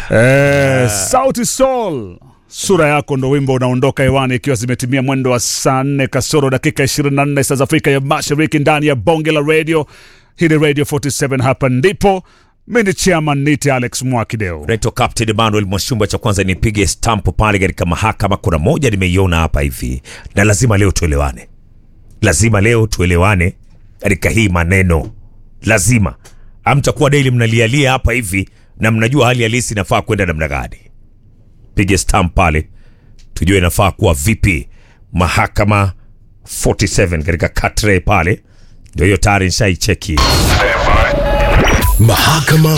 Eh, Sauti Sol sura yako ndo wimbo unaondoka hewani ikiwa zimetimia mwendo wa saa nne kasoro dakika 24 saa za Afrika ya Mashariki ndani ya bonge la radio. Hii ni Radio 47, hapa ndipo mi ni chairman nite Alex Mwakideo. Naitwa Captain Emmanuel Mwashumba. Cha kwanza nipige stamp pale katika mahakama. Kuna moja nimeiona hapa hivi, na lazima leo tuelewane, lazima leo tuelewane katika hii maneno, lazima amtakuwa daily mnalialia hapa hivi na mnajua hali halisi inafaa kwenda namna gani. Pige stamp pale tujue inafaa kuwa vipi. Mahakama 47 katika katre pale, ndio hiyo tayari nishaicheki. Mahakama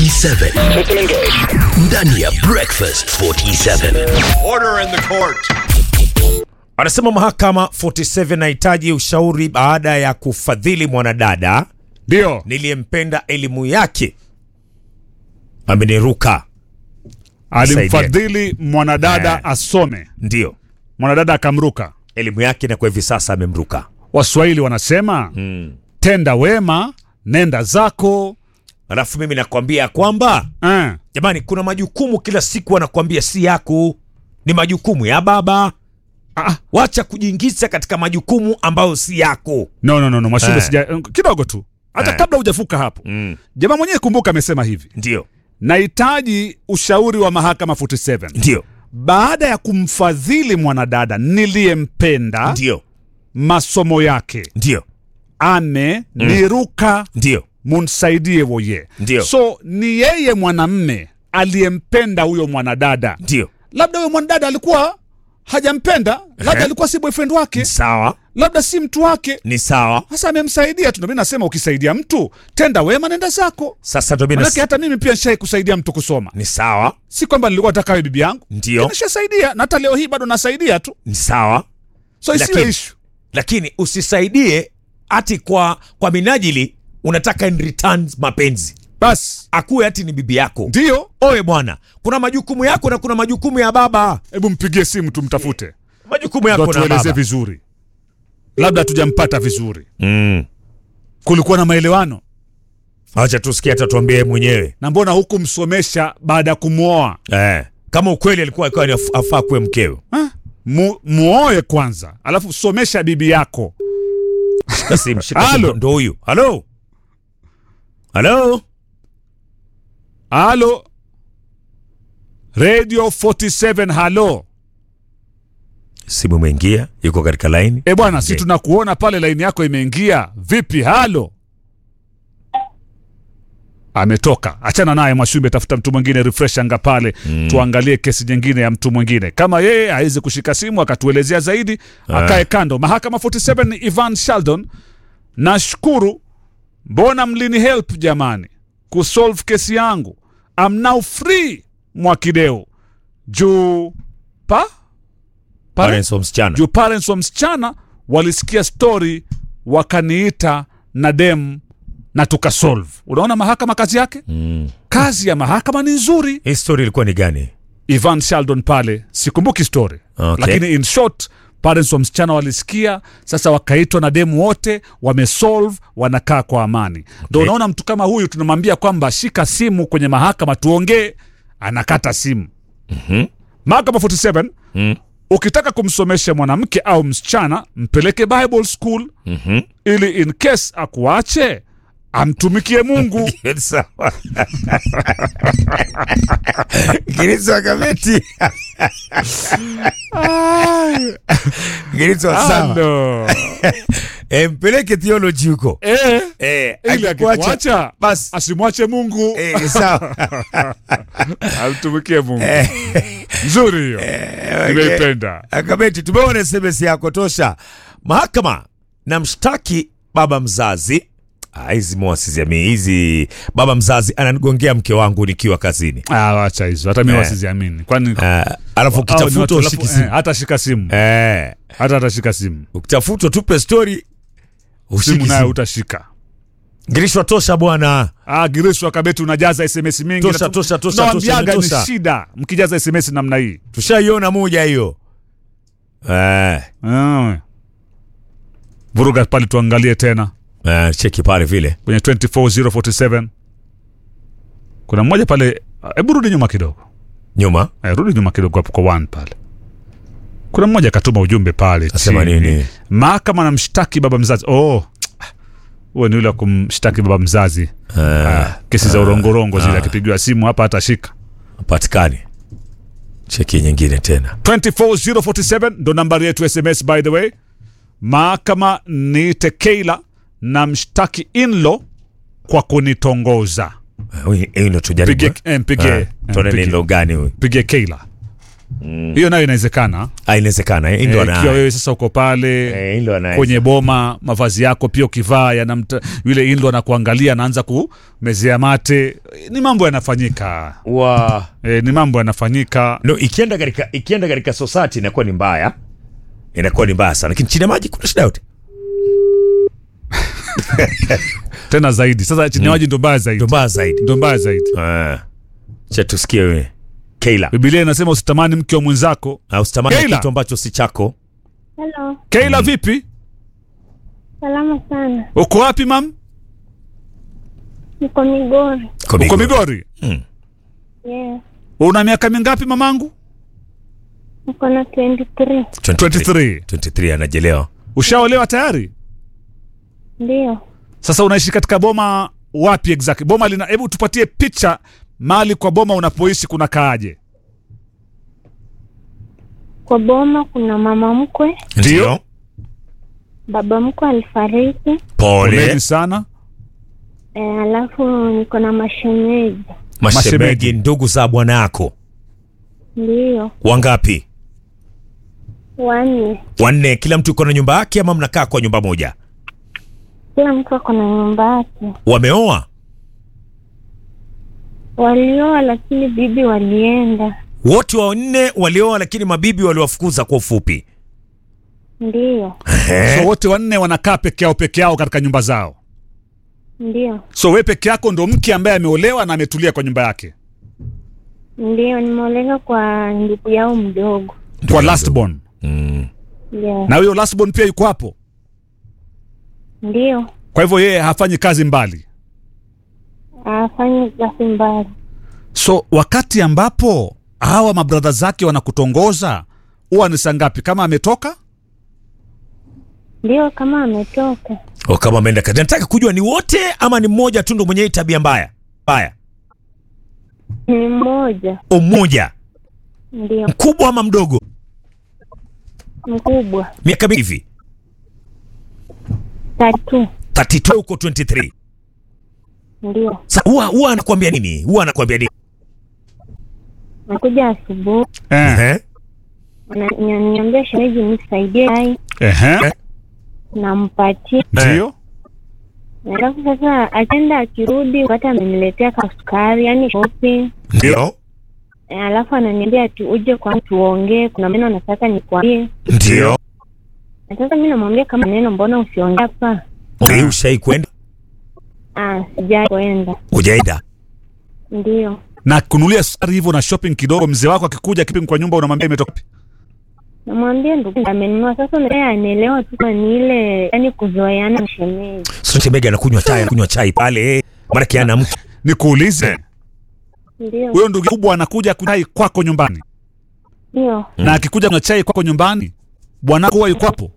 47 ndani ya Breakfast 47. Order in the court. Anasema mahakama 47 nahitaji ushauri baada ya kufadhili mwanadada Ndio niliyempenda elimu yake ameniruka. alimfadhili mwanadada Eh. asome, Ndio mwanadada akamruka. elimu yake, na kwa hivi sasa amemruka. Waswahili wanasema tenda wema nenda zako. Alafu mimi nakwambia kwamba Eh, jamani, kuna majukumu kila siku anakwambia si yako, ni majukumu ya baba. ah, Wacha kujiingiza katika majukumu ambayo si yako. no, no, no, no. Mwashumbe Eh. sija kidogo tu hata Eh. kabla hujafuka hapo Mm. jamaa mwenyewe kumbuka amesema hivi Ndio, nahitaji ushauri wa mahakama 47 ndio, baada ya kumfadhili mwanadada niliyempenda ndio, masomo yake ndio, ame niruka ndio, munsaidie woye Ndio. so ni yeye mwanamme aliyempenda huyo mwanadada ndio. labda huyo mwanadada alikuwa hajampenda labda Ehe. alikuwa si boyfriend wake Ni sawa, labda si mtu wake ni sawa. sasa amemsaidia tu ndio mimi nasema ukisaidia mtu tenda wema nenda zako Sasa ndo mimi manake nas- hata mimi pia nishai kusaidia mtu kusoma ni sawa, si kwamba nilikuwa nataka awe bibi yangu ndio, nishasaidia na hata leo hii bado nasaidia tu ni sawa. so isiwe Lakini- ishu lakini usisaidie ati kwa kwa minajili unataka in return mapenzi basi akuwe ati ni bibi yako ndio owe bwana kuna majukumu yako na kuna majukumu ya baba hebu mpigie simu tumtafute majukumu ndo yako na tueleze baba vizuri labda hatujampata vizuri mm. kulikuwa na maelewano acha tusikie atatuambia mwenyewe na mbona huku msomesha baada ya kumwoa eh. kama ukweli alikuwa alikuwa ni af- afaa kuwe mkeo Ha? Mu, muoe kwanza alafu somesha bibi yako shika simu shika Halo. simu ndo huyu halo halo halo radio 47 halo simu imeingia yuko katika laini e bwana si Okay. tunakuona pale laini yako imeingia vipi halo ametoka achana naye mwashumbe tafuta mtu mwingine refresh anga pale mm. tuangalie kesi nyingine ya mtu mwingine kama yeye hawezi kushika simu akatuelezea zaidi akae kando mahakama 47 ni ivan sheldon nashukuru mbona mlini help jamani kusolve kesi yangu am now free mwakideo juu pa Pale? parents wa msichana juu parents wa msichana walisikia story wakaniita na dem na tukasolve unaona mahakama kazi yake mm. kazi ya mahakama ni nzuri hii story ilikuwa ni gani ivan sheldon pale sikumbuki story Okay. lakini in short parents wa msichana walisikia sasa wakaitwa na demu wote wamesolve wanakaa kwa amani ndo Okay. unaona mtu kama huyu tunamwambia kwamba shika simu kwenye mahakama tuongee anakata simu Mhm. mahakama 47 Mm. ukitaka kumsomesha mwanamke au msichana mpeleke bible school Mhm. ili in case akuache amtumikie mungu sawa Girizo kameti Girizo sawa Alo. e, mpeleke theology huko Eh, e, ili akikuacha basi asimwache mungu e, sawa amtumikie mungu nzuri hiyo nimeipenda Kameti, tumeona SMS yako tosha. Mahakama na mshtaki baba mzazi Ah, hizi mwasizami hizi baba mzazi ananigongea mke wangu nikiwa kazini Ah, wacha hizo hata mi Eh. wasiziamini kwani Ah, alafu hao ni watu ukitafutwa alafu- ushiki eh, simu hata shika simu Eh, hata atashika simu ukitafutwa tupe story simu ushiki nayo simu utashika girishwa tosha bwana Ah, Girishwa Kabeti unajaza SMS mingi. Tosha, Na tu- tosha, tosha, nawaambiaga tosha, ni tosha. shida mkijaza SMS namna hii. tushaiona moja hiyo eh, Ah. Vuruga pale tuangalie tena eh, cheki pale vile kwenye 24047. Kuna mmoja pale hebu rudi nyuma kidogo nyuma eh, rudi nyuma kidogo hapo kwa one pale kuna mmoja akatuma ujumbe pale Asema chini. nini? mahakama namshtaki baba mzazi oh huo ni ule wa kumshtaki baba mzazi ah, kesi za urongorongo zile akipigiwa simu hapa hatashika patikani cheki nyingine tena 24047 ndo nambari yetu sms by the way mahakama ni tekeila na mshtaki inlo kwa kunitongoza ilo tujaribu Pigie- eh, mpigie, Eh, eh, tuone ni mpigie. ndo gani huyu pige keila hiyo nayo inawezekana Ah, inawezekana eh, Eh, ndo ikiwa ana wewe sasa uko pale Eh, ndo ana kwenye boma mavazi yako pia ukivaa yanamta yule indo anakuangalia anaanza kumezea mate ni mambo yanafanyika wa e, ni mambo yanafanyika no ikienda katika ikienda katika society inakuwa ni mbaya inakuwa ni mbaya sana lakini chini ya maji kuna shida yote tena zaidi sasa chini ya maji ndo mbaya zaidi ndo mbaya zaidi ndo mbaya zaidi Ah. cha tusikie wewe Keila bibilia inasema usitamani mke wa mwenzako au sitamani Keila. kitu ambacho si chako Hello, keila vipi salama sana. uko wapi mam Niko Migori. uko migori Yeah. una miaka mingapi mamangu Niko na 23. 23 23 anajelewa ushaolewa tayari Ndio. sasa unaishi katika boma wapi exactly boma lina hebu tupatie picha mahali kwa boma unapoishi kuna kaaje Kwa boma kuna mama mkwe, Ndio. baba mkwe alifariki. pole poleni sana E, alafu niko na mashemeji. mashemeji Mashemeji. ndugu za bwana yako Ndio. wangapi Wanne. wanne kila mtu uko na nyumba yake ama mnakaa kwa nyumba moja Kila mtu ako na nyumba yake. wameoa Walioa lakini bibi walienda. wote wanne walioa lakini mabibi waliwafukuza kwa ufupi Ndio. so wote wanne wanakaa peke yao peke yao katika nyumba zao Ndio. so we peke yako ndo mke ambaye ameolewa na ametulia kwa nyumba yake Ndio, nimeolega kwa ndugu yao mdogo. kwa lastborn mm. Yeah. na huyo lastborn pia yuko hapo Ndio. kwa hivyo yeye hafanyi kazi mbali Afanye kazi mbali. so wakati ambapo hawa mabradha zake wanakutongoza huwa ni saa ngapi kama ametoka Ndio, kama ametoka. o kama ameenda kazi nataka kujua ni wote ama ni mmoja tu ndo mwenye hii tabia mbaya mbaya Ni mmoja. o mmoja Ndio. mkubwa ama mdogo Mkubwa. miaka mingi hivi Tatu. 32 huko 23 Ndio. Sa huwa huwa anakuambia nini huwa anakuambia nini Nakuja asubuhi eh. eh? ananiambia shemeji, nisaidie chai, Ehe. nampatia. ndio Alafu sasa akienda akirudi, wakati ameniletea kasukari, yani shopping. ndio E, alafu ananiambia tu uje kwa tuongee, kuna maneno nataka nikwambie. ndio Na sasa mi namwambia kama neno, mbona usiongea hapa? Wewe ushai kwenda Ah, sijai kwenda. ujaenda Ndio. na kunulia sukari hivyo na shopping kidogo mzee wako akikuja kipim kwa nyumba unamwambia imetoka wapi? Namwambia ndugu amenunua. Sasa yeye anaelewa tu kama ni ile yani kuzoeana na shemeji. sio shemegi anakunywa chai anakunywa chai pale maanake ana mke nikuulize Ndio. huyo ndugu kubwa anakuja kuchai kwako nyumbani Ndio. na akikuja kunywa chai kwako nyumbani bwanako huwa yuko hapo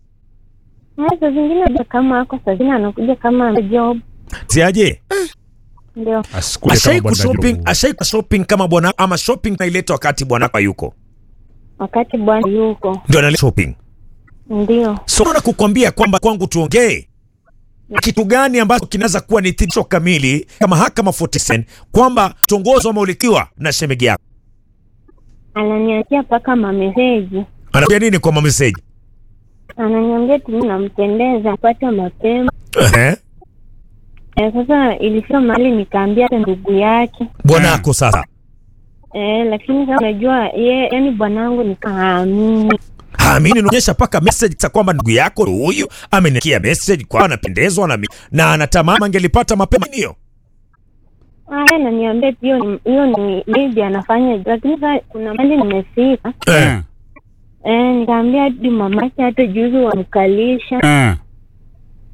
Ah, Saa zingine kama ako, saa zingine anakuja kama job. siaje Ndio. Asikuje ashai kama bwana kushopping Jobu. ashai shopping kama bwana ama shopping naileta wakati bwana hayuko Wakati bwana yuko. ndio analeta shopping Ndio. so naona kukwambia kwamba kwangu tuongee kitu gani ambacho kinaweza kuwa ni thibitisho kamili kama mahakama 47 kwamba tongozo ama ulikiwa na shemegi yako Ananiachia mpaka mameseji. anakuambia nini kwa mameseji Ananiambia tu mimi nampendeza apate mapema. Ehe. Eh, sasa ilifika mahali nikaambia hata ndugu yake. bwana yako sasa Eh, lakini sasa unajua ye, yani bwanangu nikaamini. haamini naonyesha mpaka message za kwamba ndugu yako huyu amenikia message kwa anapendezwa na, mi- na anatamani angelipata mapema hiyo Ah, yeye ananiambia tu hiyo ni- hiyo ni maybe anafanya, lakini sasa kuna mahali nimefika. Eh, Eh, nikaambia hadi mamake hata juzi wamkalisha. eh.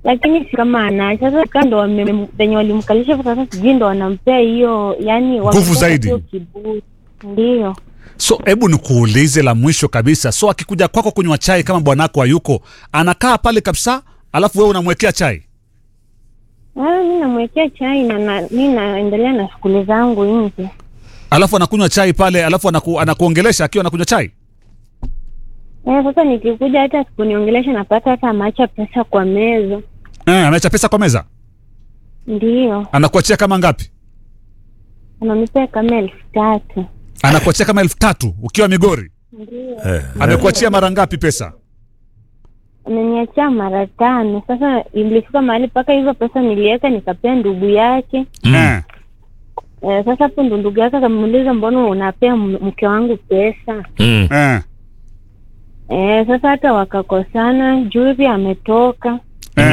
lakini si kama ana sasa kaa ndo wame- venye walimkalisha hivyo sasa sijui ndo wanampea hiyo yani wamepea zaidi. hiyo kiburi ndio So hebu nikuulize la mwisho kabisa, so akikuja kwako kunywa chai kama bwanako hayuko, anakaa pale kabisa, alafu wewe unamwekea chai? Ah, mi namwekea chai na, na mi naendelea na shughuli zangu nje alafu anakunywa chai pale, alafu anaku, anakuongelesha akiwa anakunywa chai. eh, sasa nikikuja hata sikuniongelesha napata hata ameacha pesa kwa meza Eh, ameacha pesa kwa meza, ndio anakuachia kama ngapi? ananipea kama elfu tatu Anakuachia kama elfu tatu ukiwa Migori. ndio Eh, Amekuachia mara ngapi pesa? ameniachia mara tano sasa ilifika mahali mpaka hizo pesa niliweka nikapea ndugu yake Eh. eh, sasa hapo ndo ndugu yake akamuuliza mbona unapea m- mke wangu pesa mm. Eh. eh, sasa hata wakakosana juzi ametoka